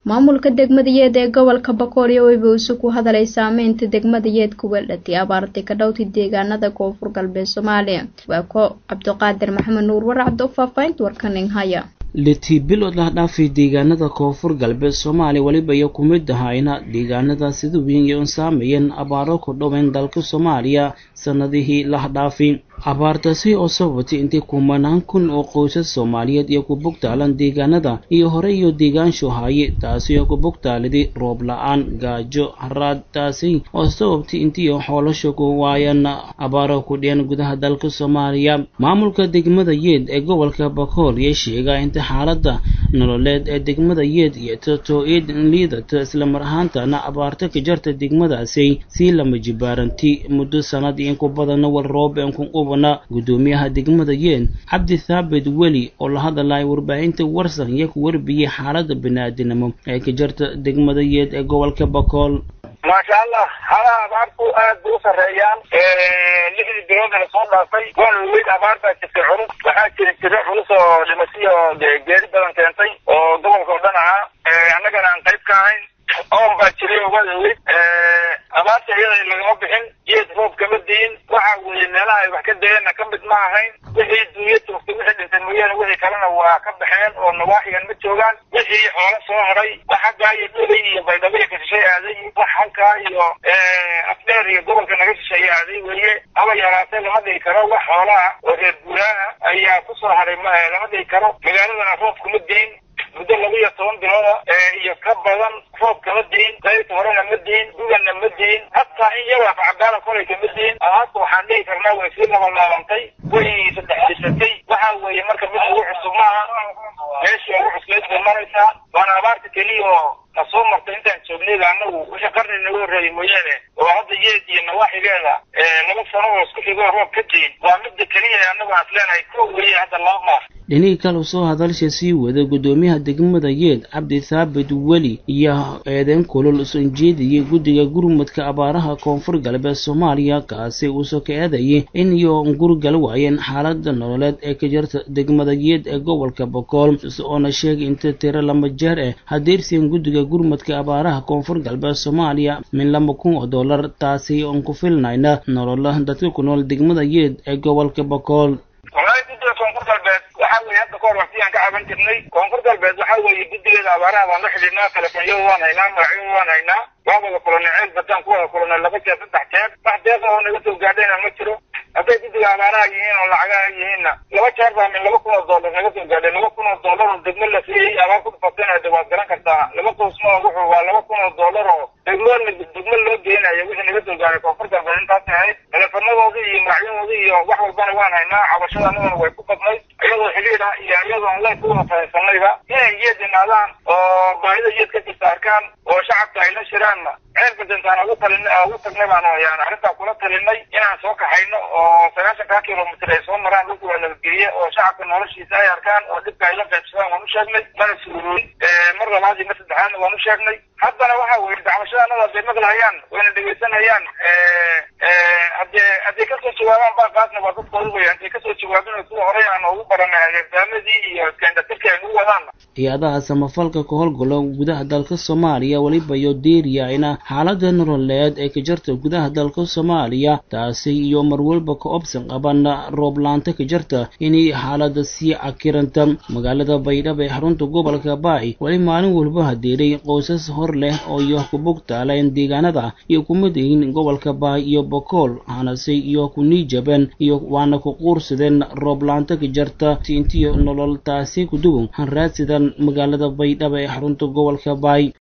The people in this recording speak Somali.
maamulka degmadayeed ee gobolka bakoolyo weyba isu ku hadalay saameynta degmadayeed ku weeldhatay abaartay ka dhowtay deegaanada koonfur galbeed soomaaliya waa ko cabdiqaadir maxamed nuur waracdo faahfaahinta warkaning haya litii bilood lah dhaafay deegaanada koonfur galbeed soomaaliya weliba iyo ku mid ahayna deegaanada sida weyn iyo saameeyeen abaaro ku dhoweyn dalka soomaaliya sanadihii lah dhaafay abaartaasi oo sabatay intay kumanaan kun oo qoysas soomaaliyeed iyo ku bogtaalan deegaanada iyo hore iyo deegaanshu haaye taasi oo ku bogtaaliday roob la-aan gaajo haraad taasi oo sababtay intii xoolasha ku waayaan abaaro ku dhiyeen gudaha dalka soomaaliya maamulka degmada yeed ee gobolka bakool iyo sheegaa inta xaaladda nololeed ee degmada yeed iyo toto-eed liidata islamar ahaantana abaarta ka jarta degmadaasi sii lama jibaaranti muddo sanad in ku badana wal roob en ku qubana gudoomiyaha degmada yeed cabdi thaabit weli oo la hadalaya warbaahinta warsan iyo ku warbiyey xaaladda bani-aadinimo ee ka jarta degmada yeed ee gobolka bakool maasha allah halaha abaartu aad bay u sarreeyaan lixdii bilood ee soo dhaafay waana weyd abaar baa jirtay culus waxaa jiri jira culus oo dhimasiyo geeri badan keentay oo gobolka oo dhan ahaa annagana aan qayb ka ahayn oon baa jiray oo waa weyd abaarta iyada lagama bixin geed roob kama diin waxa weeye meelaha ay wax ka dayeenna ka mid ma ahayn wixii duunya joogtay wixii dhintay mooyaane wixii kalena waa ka baxeen oo nawaaxigan ma joogaan wixii xoolo soo haray wax xaggaa iyo dhulay iyo baydhabo iyo kashishay aaday wax halkaa iyo afdheer iyo gobolka naga shisheeye aaday weeye haba yaraatee lama dhigi karo wax xoolaha oo reer guuraaha ayaa ku soo haray lama dhigi karo magaaladana roob kuma diin muddo laba iyo toban bilooda iyo ka badan roob kama diin qaybta horena ma diin duganna ma diin hataa in yagaa facagaala kolay kama diin hadda waxaan dhihi karnaa way sii labalaabantay way saddexdisatay waxa weeye marka mid ugu cusub maaha meeshii ugu cuslayd bay maraysaa waana abaarta keliya oo na soo martay intaan joognayda annagu wixii qarni naga horreeyay mooyaane oo hadda yeed iyo nawaaxigeeda laba sano oo isku xigoo roob ka diin waa midda keliya annagu aan isleenahay ko weliya hadda laba maar dhinihii kale soo hadalsha sii wada gudoomiyaha degmada yeed cabdi thaabit weli iyo eedeyn kulol usan jeediyey guddiga gurmudka abaaraha koonfur galbeed soomaaliya kaasi uusoo ka eedayay in iyo gurgal waayeen xaalada nololeed ee ka jirta degmada yeed ee gobolka bokool oona sheegay inta tiro lama jeer eh hadeersiin guddiga gurmudka abaaraha koonfur galbeed soomaaliya min laba kun oo dollar taasi oon ku filnayna nolola dadka ku nool degmada yeed ee gobolka bokool waxa weye hadda kahor waqtiyaan ka caban jirnay koonfur galbeed waxa weeye guddigeeda abaaraha waan la xidhiidnaa telefoonyada waan haynaa magacyada waan haynaa waan wada kulannay ceel bataan ku wada kulannay laba jeer saddex jeer wax deeqa oo naga soo gaadhayna ma jiro hadday guddiga abaaraha yihiin oo lacagaha yihiinna laba jeer baa min laba kun oo dollar naga soo gaadhay laba kun oo dollar oo degmo la siiyey abaar ku dhufatayna de waad garan kartaa laba qoysma wuxuu waa laba kun oo dollar oo degmo degmo loo geenayo wixii naga soo gaadhay koonfur galbeed intaas ahayd teleefanadoodii iyo magacyadoodii iyo wax walbana waan haynaa cabashada anaguna way ku badnayd iyadoo xidhiidha iyo iyadoo online ku wada fahaysanayba inay yeed imaadaan oo baahida yeed ka jirta arkaan oo shacabka ay la shiraanna ceel badantaan ugu talin ugu tagnay baan yaan arrintaa kula talinay inaan soo kaxayno oo sagaashankaa kilomitr ay soo maraan dhulka waa nabadgeliye oo shacabka noloshiisa ay arkaan oo dhibka ay la qaybsadaan waan u sheegnay mana suurooyin mar labaad iyo mar saddexaadna waan u sheegnay haddana waxa weye dacwashada anada haday maqlahayaan wayna dhegeysanayaan hadee hadday kasoo jawaabaan baaqaasna waa dadkooda wey hadday kasoo jawaabin kuwa horey aan ugu baranay hagaamadii iyo iskaindatirka ay ugu wadaan hay-adaha samafalka ka howlgalo gudaha dalka soomaaliya weliba iyo deeriyayna xaalada nololeed ee ka jirta gudaha dalka soomaaliya taasi iyo marwalba ka obsan qaban rooblaanta ka jirta inay xaalada sii cakiranta magaalada baydhabo ee xarunta gobolka baay weli maalin walba hadeeray qoysas hor leh oo iyo ku bogtaaleen deegaanada iyo kumid yihiin gobolka baay iyo bokool hanase iyo ku niijaban iyo waana ku quursadeen rooblaanta ka jirta intiyo nolol taasi ku duwan han raadsidan magaalada baydhabo ee xarunta gobolka baay